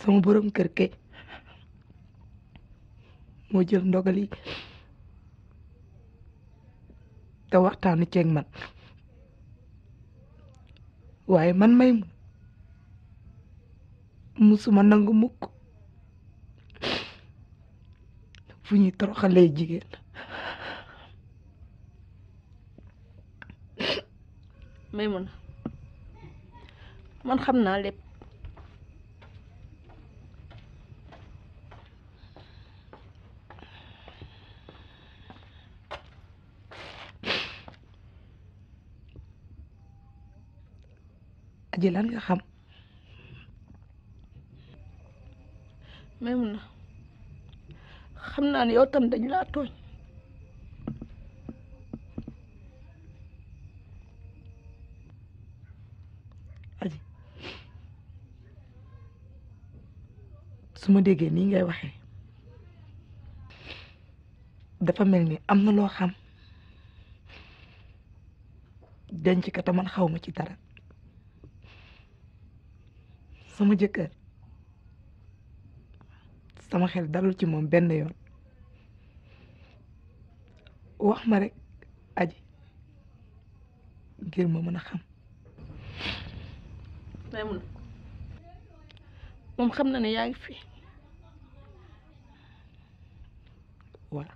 sama borom kër ke moo jël ndogal yi te waxtaanu ceeg man waaye man may mu musuma nangu mukk fu ñuy toroxalee jigéen Maymuna man xam naa lépp aji lan nga xam Maymuna xam naa ne yow tam dañ laa tooñ aji su ma déggee nii ngay waxee dafa mel ni am na loo xam denc ko te man xaw ma ci dara sama jëkkër sama xel dalul ci moom benn yoon wax ma rek aji ngir ma mën a xam Maymuna moom xam na ne yaa ngi fi voilà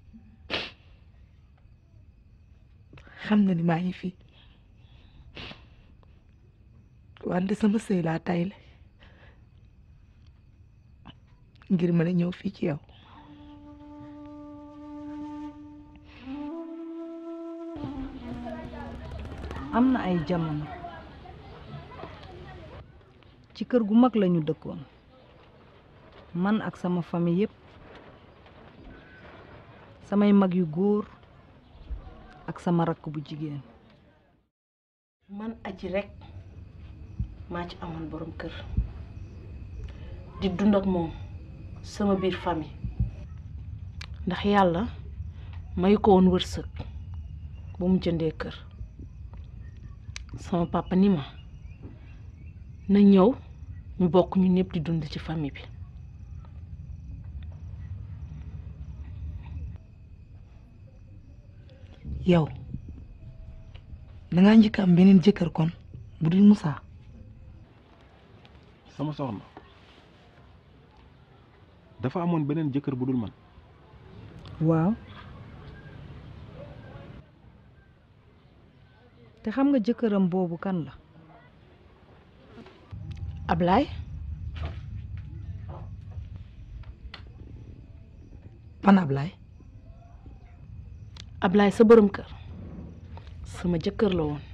xam na ni maa ngi fi wante sama sëy laa tayle ngir mën a ñëw fii ci yow am na ay jamono ci kër gu mag lañu dëkkoon man ak sama famille yépp samay mag yu góor ak sama rakk bu jigéen man aji rek maa ci amoon borom kër di dund ak moom sama biir famille ndax yàlla may ko woon wërsëg bu mu jëndee kër sama papa ni ma na ñëw ñu bokk ñu ñëpp di dund ci famille bi yow dangaa njëkk am beneen jëkkër kon bu dul Moussa sama soxna dafa amoon beneen jëkkër bu dul man waaw te xam nga jëkkëram boobu kan la Ablaye pan Ablaye Ablaye sa borom kër sama jëkkër la woon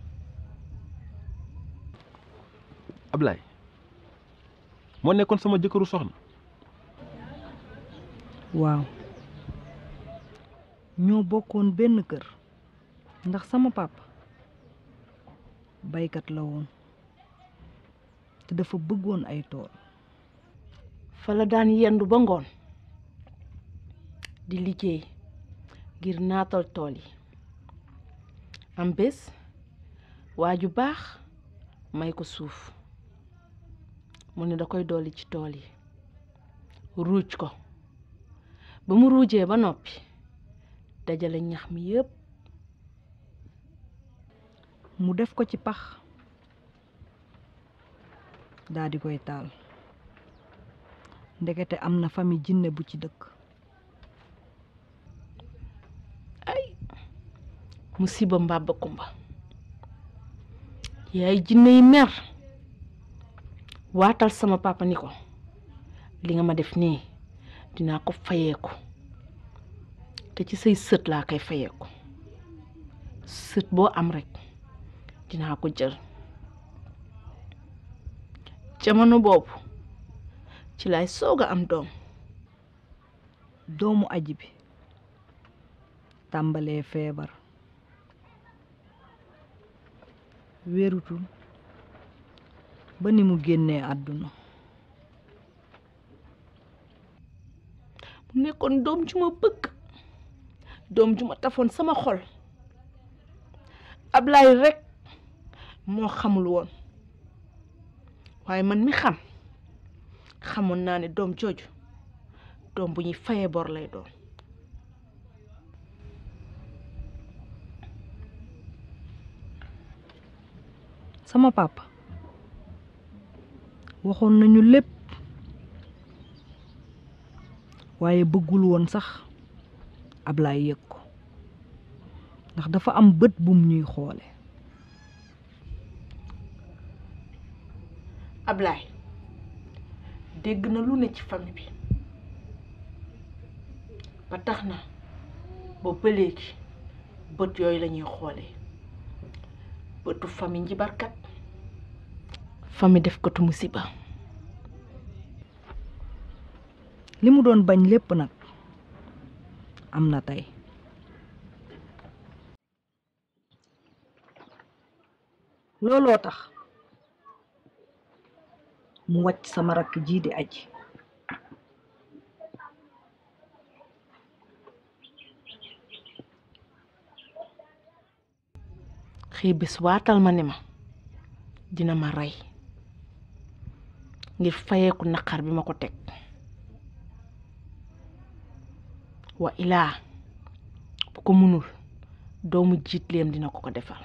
Ablaye moo nekkoon sama jëkkëru soxna waaw ñoo bokkoon benn kër ndax sama papa baykat la woon te dafa bëggoon ay tool fa la daan yendu ba ngoon di liggéey ngir naatal tool yi am bés waa ju baax may ko suuf mu ne da koy dolli ci tool yi ruuj ko ba mu ruujee ba noppi dajale ñax mi yépp mu def ko ci pax daa di koy taal ndekete am na famille jinne bu ci dëkk musiba mbàbba kumba yaay jinne yi mer waatal sama papa ni ko li nga ma def nii dinaa ko fayeeku te ci say sët laa koy fayeeku sët boo am rek dinaa ko jël jamono boobu ci lay soog a am doom doomu aji bi tàmbalee feebar wérutul ba ni mu génnee àdduna mu nekkoon doom ju ma bëgg doom ju ma tafoon sama xol Ablaye rek moo xamul woon waaye man mi xam xamoon naa ne doom jooju doom bu ñuy fayee bor lay doon sama papa waxoon nañu lépp waaye bëggul woon sax Ablaay yëg ko ndax dafa am bët bum ñuy xoole Ablaay dégg na lu ne ci famille bi ba tax na boobu ba léegi bët yooyu la ñuy xoolee bëtu famille njibarkat famille def ko tu musiba li mu doon bañ lépp nag am na tey looloo tax mu wàcc sama rakk ji di aji xëy bis waatal ma ne ma dina ma rey ngir fayeeku naqar bi ma ko teg wa ilaa bu ko mënul doomu jiitleem dina ko ko defal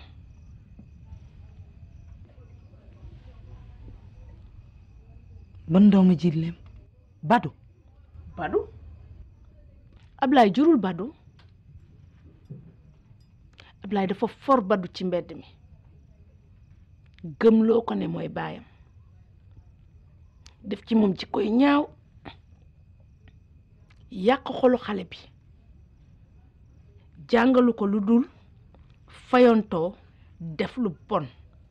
ban doomu jiitleem badu badu Ablaay jurul badu Ablaay dafa for badu ci mbedd mi gëmloo ko ne mooy baayam def ci moom ci koy ñaaw yàq xolu xale bi jàngalu ko lu dul fayontoo def lu bon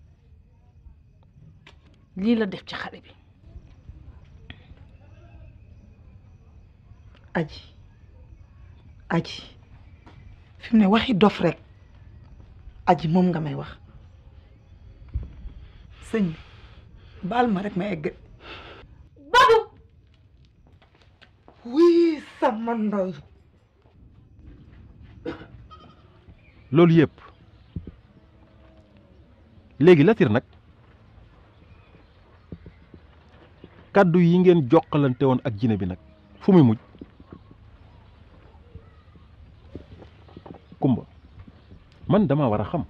lii la def ci xale bi aji aji fi mu ne waxi dof rek aji moom nga may wax sëñ bi baal ma rek ma egg badu wii sama ndoy loolu yëpp léegi Latir nag kàddu yi ngeen jokkalante woon ak jine bi nag fu muy mujj kumba man dama war a xam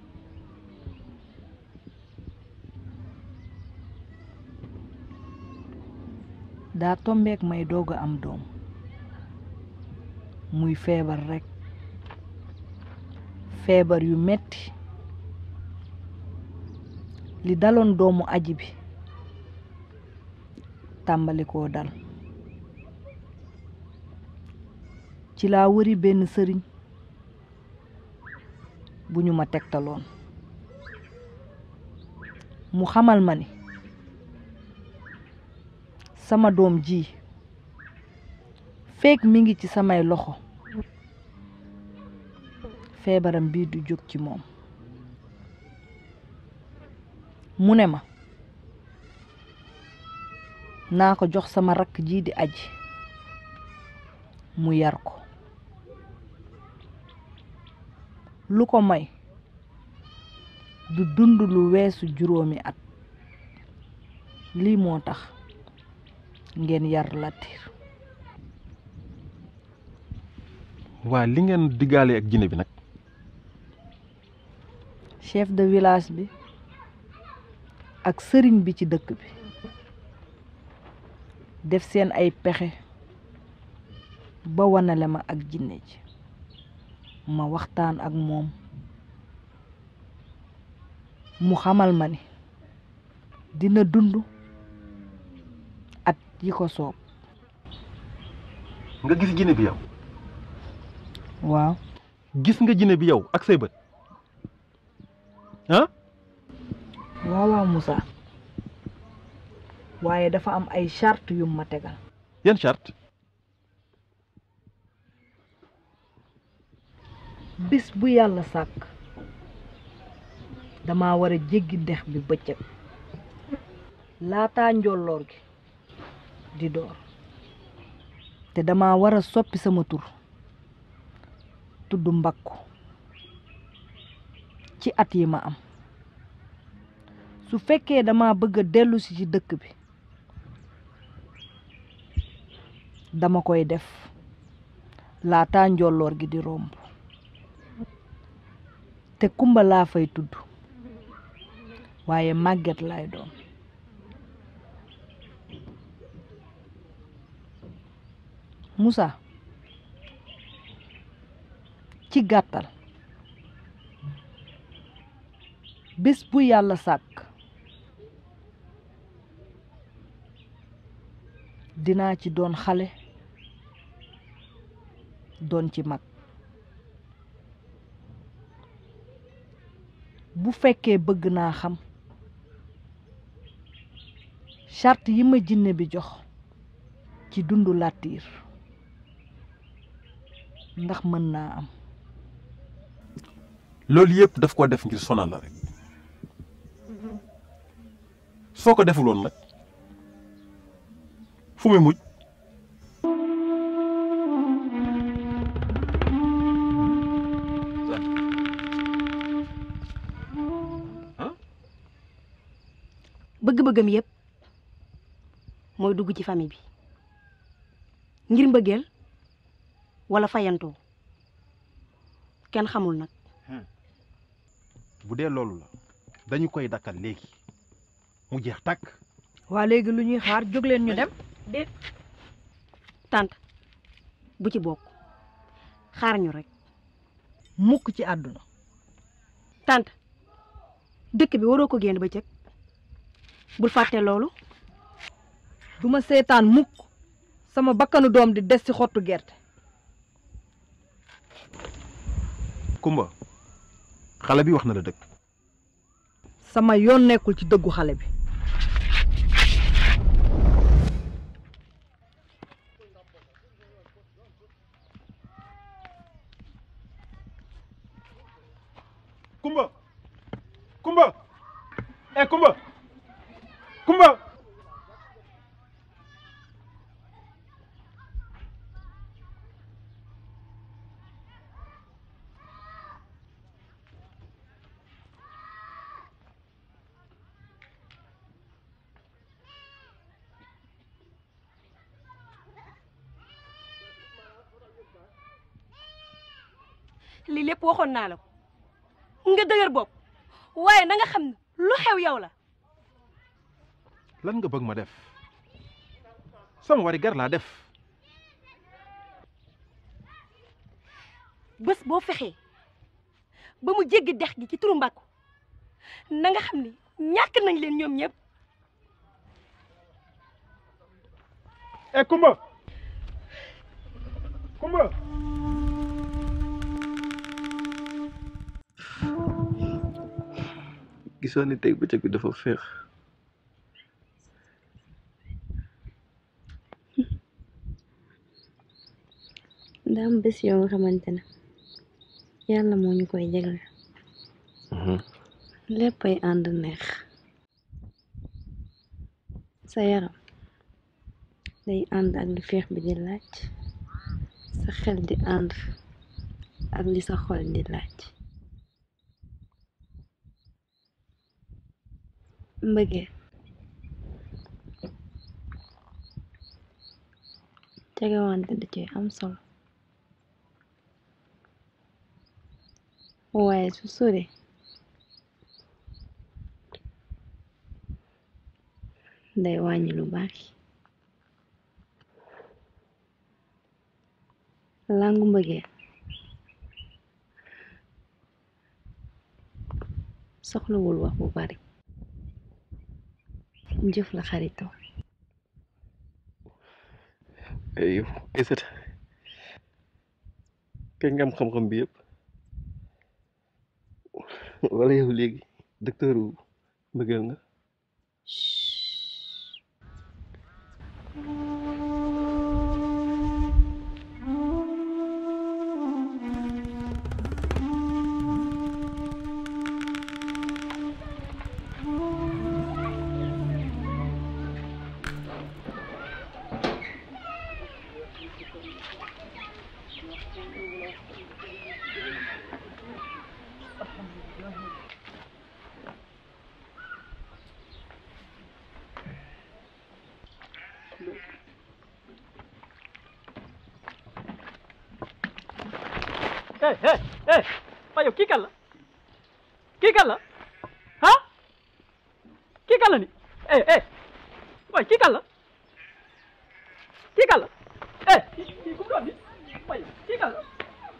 daa tombeek may doog a am doom muy feebar rekk feebar yu metti li daloon doomu aji bi tàmbali koo dal ci laa wëri benn sëriñ bu ñu ma tegtaloon mu xamal ma ni sama doom ji feek mi ngi ci samay loxo feebaram bii du jóg ci moom mu ne ma naa ko jox sama rakk ji di aji mu yar ko lu ko may du dund lu weesu juróomi at lii moo tax ngeen yar Latir waa li ngeen diggaale ak jine bi nag chef de village bi ak sëriñ bi ci dëkk bi def seen ay pexe ba wanale ma ak jinne ji ma waxtaan ak moom mu xamal ma ni dina dund at yi ko soob nga gis jine bi yow waaw gis nga jine bi yow ak say bët ah waaw waaw Moussa waaye dafa am ay charte yu ma tegal yan charte bis bu yàlla sàkk dama war a jéggi dex bi bëccëg laataa njolloor gi di door te dama war a soppi sama tur tudd mbakku ci at yi ma am su fekkee dama bëgg a dellusi ci dëkk bi dama koy def laata njolloor gi di romb te kumba laa fay tudd waaye màgget lay doon Moussa ci gàttal bés bu yàlla sàkk dinaa ci doon xale doon ci mag bu fekkee bëgg naa xam charte yi ma jinne bi jox ci dundu làttiir ndax mën naa am loolu yëpp daf ko def ngir sonal la rek soo ko defuloon nag fu muy mujj bëgg-bëggam yépp mooy dugg ci famille bi ngir mbëggeel wala fayantoo kenn xamul nag bu dee loolu la dañu koy dakkal léegi mu jeex tàkk waa léegi lu ñuy xaar jóg leen ñu dem déet tante bu ci bokk xaar ñu rek mukk ci àdduna tante dëkk bi waroo ko génn bëccëg bul fàtte loolu duma seetaan mukk sama bakkanu doom di des ci xottu gerte Kumba xale bi wax na la dëgg sama yoon nekkul ci dëggu xale bi Kumba Kumba eh Kumba Kumba lii lépp waxoon naa la ko nga dëgër bopp waaye na nga xam ne lu xew yow la lan nga bëgg ma def sama wari gar laa def bés boo fexee ba mu jéggi dex gi ci turu mbàkku na nga xam ne ñàkk nañ leen ñoom ñëpp eh Kumba Kumba gisoon ni tey bëccëg bi dafa féex daa am bés yoo nga xamante ne yàlla moo ñu koy jagle léppay ànd neex sa yaram day ànd ak li féex bi di laaj sa xel di ànd ak li sa xol di laaj mbëggee jegewante da ci am solo waaye su sore day wàññi lu bari langu mbëggee soxlawul wax bu bari jëf la xaritoo ay yow Aïssata kañ nga am xam-xam bi yëpp wala yow léegi docteur wu mbëggeel nga eh eh eh waaye yow kii kan la kii kan la ah kii kan la ni eh eh waaye kii kan la kii kan la eh kii kii ku mu doon ni waaye kii kan la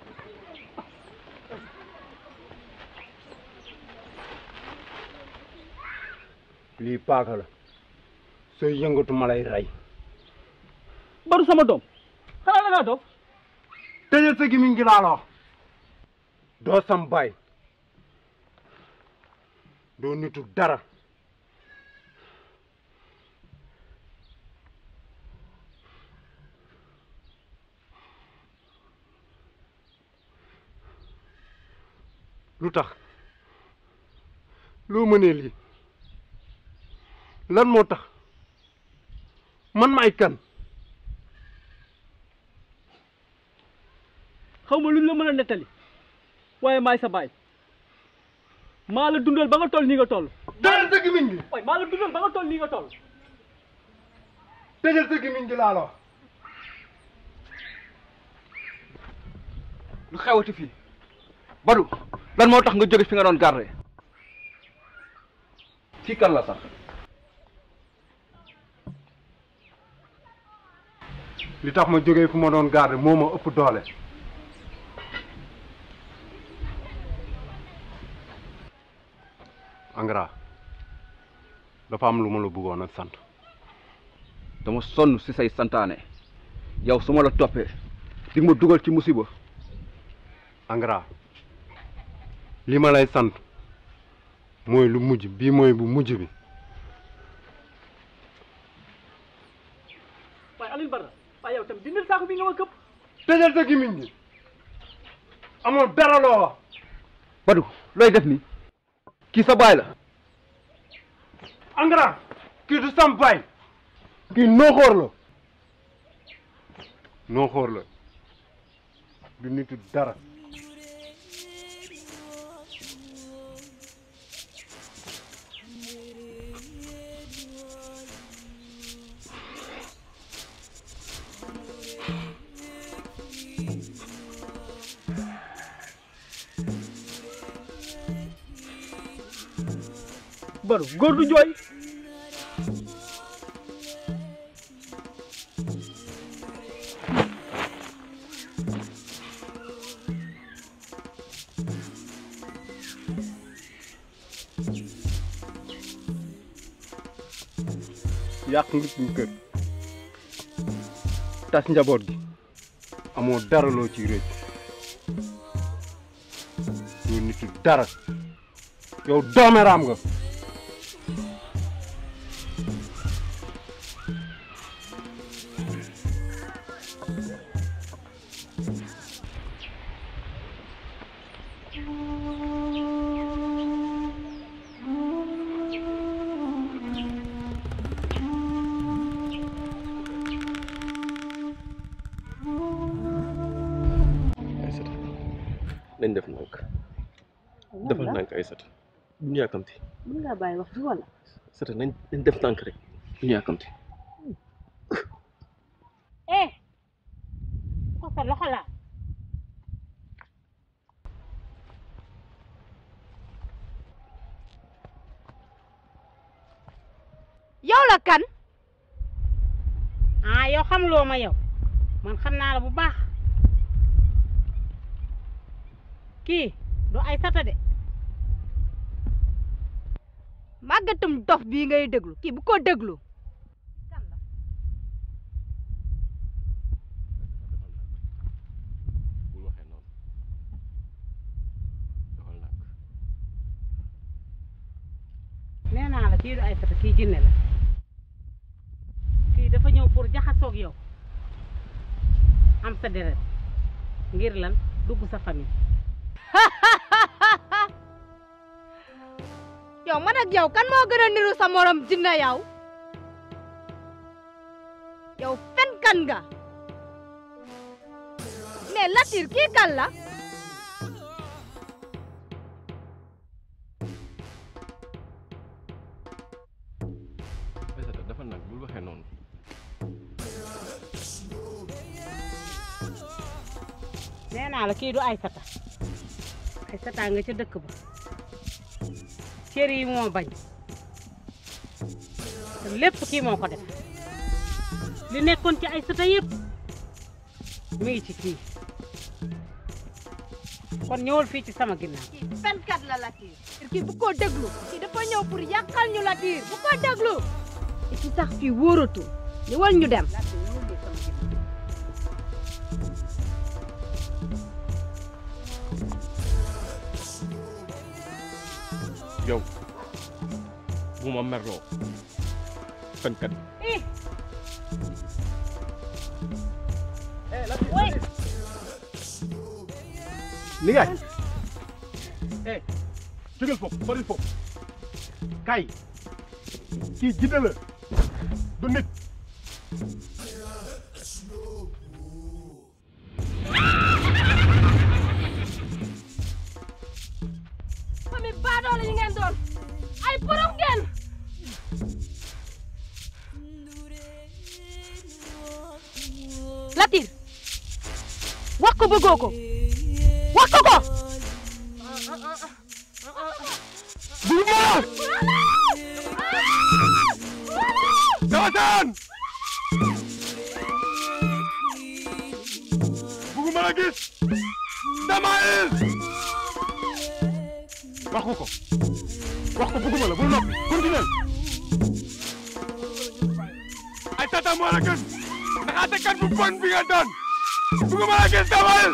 lii paaka la sooy yëngatu ma lay rey baru sama doom xanaa da ngaa doom tëjal sa gémmiñ gi laa la wax doo sam baay doo nitu dara lu tax loo mënee lii lan moo tax man maay kan xaw ma luñ la mën a nettali waaye maay sa baay maa la dundal ba nga toll nii nga toll tëjal sa gémmiñ gi waaye maa la dundal ba nga toll nii nga toll tëjal sa gémmiñ gi laa la wax lu xewati fii Badou lan moo tax nga jóge fi nga doon garde kii kan la sax li tax ma jógee fu ma doon garde moo ma ëpp doole Angara dafa am lu ma la bëggoon a sant dama sonn si say santaane yow su ma la toppee di nga ma dugal ci musiba Angara li ma lay sant mooy lu mujj bii mooy bu mujj bi waaye Alioune Badara waaye yow tam dindil saako bi nga ma këpp tëjal sa gémmiñ gi amoo dara loo wax Badou looy def ni kii sa baay la Angara kii du sam baay kii nooxoor la nooxoor la du nitu dara baru góor du jooy yàq nga suñu kër tas njaboot gi amoo dara loo ci rëcc doo nitu dara yow doomeraam nga Aïssata nañ def nànk defal nànk Aïssata bu ñu yàkkamti mën ngaa bàyyi wax fi wala Aïssata nañ nañ def nànk rek bu ñu yàkkamti eh ko sa loxo la yow la kan ah yow xamuloo ma yow man xam naa la bu baax kii du ay sata de màggatum dof bii ngay déglu kii bu ko déglu bul waxee noonu defal nànk nee naa la kii du ay sata kii jinne la kii dafa ñëw pour jaxasoog yow am sa deret ngir lan dugg sa famille yow man ak yow kan moo gën a niru sa morom jinne yow yow fen kan nga mais Latir kii kan la Aïssata defal nànk bul waxee noonu nee naa la kii du Aysata Aysata nga ca dëkk ba cër yi moo bañ te lépp kii moo ko def li nekkoon ci Aysata yëpp mi ngi ci kii kon ñëwal fii ci sama ginnaaw fenkat la Latir kii bu ko déglu kii dafa ñëw pour yàqal ñu Latir bu ko déglu et puis sax fii wóoratul ñëwal ñu dem yow bu ma merloo fenkat ih ni ngaay eh jógal foofu sori foofu kay kii jidda la du nit famille baadoole yi ngeen doon ay borom ngeen Latir wax ko bëggoo ko wax ko ko Dawatan! Buguma la gis! Damael! Wax ko ko. Wax ko buguma la bul noppi. Continuel. Ay tata moo la gën. Naxaatekat bu bon bi nga doon. Buguma la gis Damael!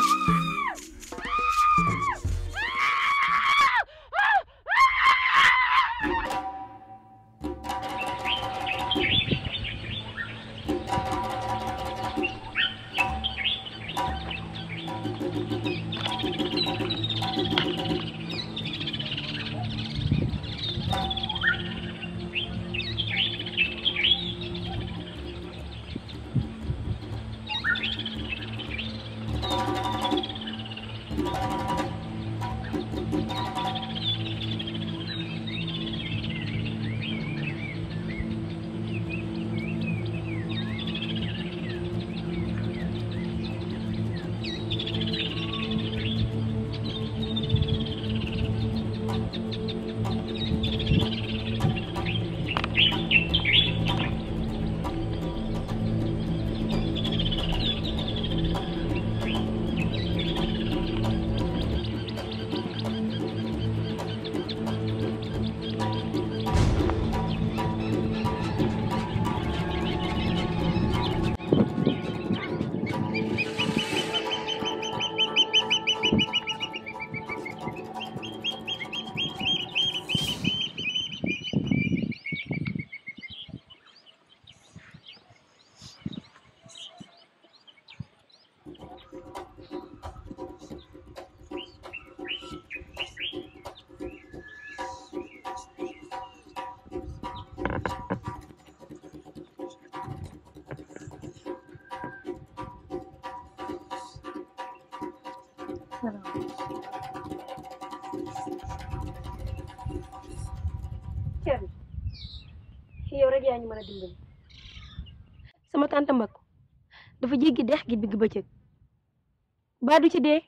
Thierno yow rek yaa ñu mën a dimbali sama tante Mbakku dafa jéggi dex gi digg bëccëg baa du ci dee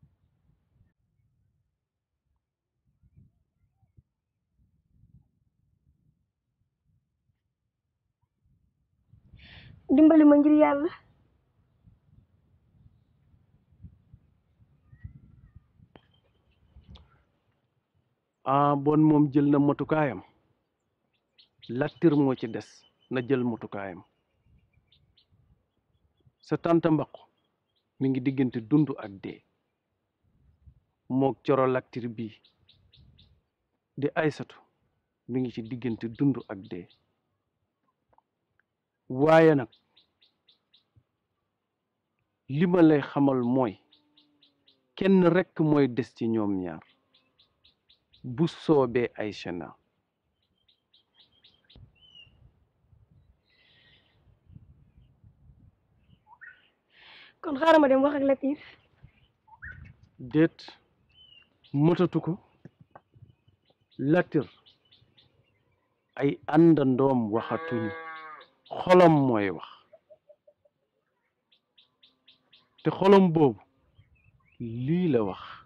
dimbali ma ngir yàlla ah bon moom jël na motukaayam Latir moo ci des na jël motukaayam sa tante mbaqu mi ngi diggante dund ak dee mook coro Latir bii di aysatu mi ngi ci diggante dund ak dee waaye nag li ma lay xamal mooy kenn rekk mooy des ci ñoom ñaar bu soobee Aïcha na kon xaaral ma dem wax ak Latir déet mëtatu ko Latir ay àndandoom waxatuñu xolam mooy wax te xolam boobu lii la wax